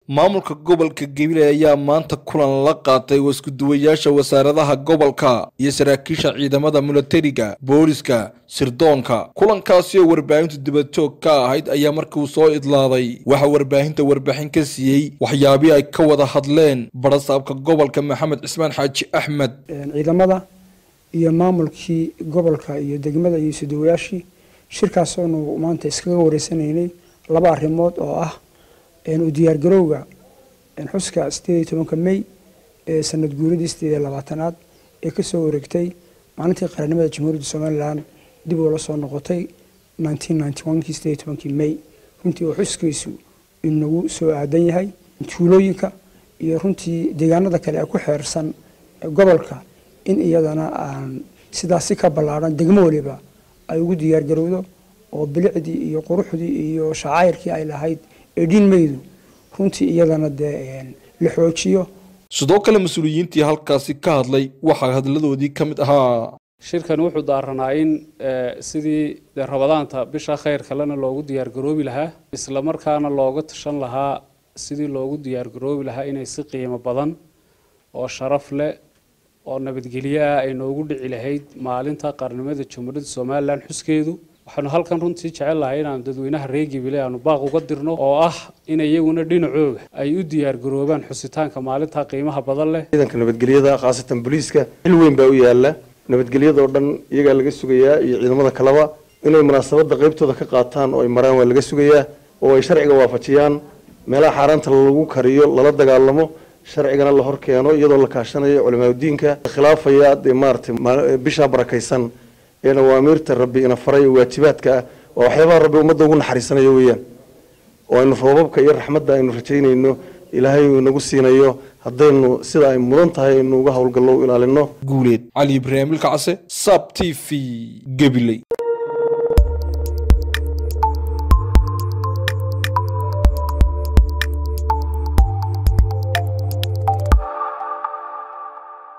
maamulka gobolka gabiley ayaa maanta kulan la qaatay waskuduwayaasha wasaaradaha gobolka iyo saraakiisha ciidamada milatariga booliska sirdoonka kulankaasi oo warbaahintu dibadjoog ka ahayd ayaa markiiuu soo idlaaday waxaa warbaahinta warbixin ka siiyey waxyaabihii ay ka wada hadleen barasaabka gobolka maxamed cismaan xaaji axmed ciidamada iyo maamulkii gobolka iyo degmada iyo isuduwayaashii shirkaasoonu maanta iskaga wareysanaynay laba arrimood oo ah u diyaargarowga xuska sideed iyo tobanka may ee sanad guuradii sideed iyo labaatanaad ee kasoo wareegtay maalintii qarannimada jamhuuriyadda somalilan dib oo la soo noqotay nineteen ninety one-kii sideed iyo tobankii may runtii oo xuskiisu inagu soo aadan yahay tuulooyinka iyo runtii deegaanada kale ee ku xeersan gobolka in iyadana aan sidaas si ka ballaadhan degmo waliba ay ugu diyaargarowdo oo bilicdii iyo quruxdii iyo shacayrkii ay lahayd eedhin maydu runtii iyadana dee la xoojiyo sidoo kale mas-uuliyiintii halkaasi ka hadlay waxaa hadladoodii ka mid ahaa shirkani wuxuu daaranaa in sidii dee rabadaanta bisha khayr kalena loogu diyaargaroobi lahaa isla markaana looga tashan lahaa sidii loogu diyaargaroobi lahaa inay si qiimo badan oo sharaf leh oo nabadgelyo ah ay noogu dhici lahayd maalinta qarnimada jamhuuriyadda somalilan xuskeedu waxaanu halkan runtii jecel lahay inaanu dadweynaha reer gibile aanu baaq uga dirno oo ah in iyaguna dhinacooga ay u diyaargaroobaan xusitaanka maalinta qiimaha badan leh ciidanka nabadgelyada khaasatan booliiska xil weyn baa u yaala nabadgelyadoo dhan iyagaa laga sugayaa iyo ciidamada kaleba inay munaasabada qaybtooda ka qaataan oo ay maraan waa laga sugayaa oo ay sharciga waafajiyaan meelaha xaaraanta lagu kariyo lala dagaalamo sharcigana la hor keeno iyadoo la kaashanayo culamaadudiinka khilaafaya dee maaratay bishaa barakaysan ee awaamiirta rabbi ina faray waajibaadka ah waa waxyaabaha rabbi ummadda ugu naxariisanayo weeyaan oo aynu roobabka iyo raxmadda aynu rajaynayno ilaahay uu inagu siinayo haddaynu sida ay mudan tahay aynu uga howlgallo u ilaalino guuleed cali ibraahim ilkacase sab t v gabiley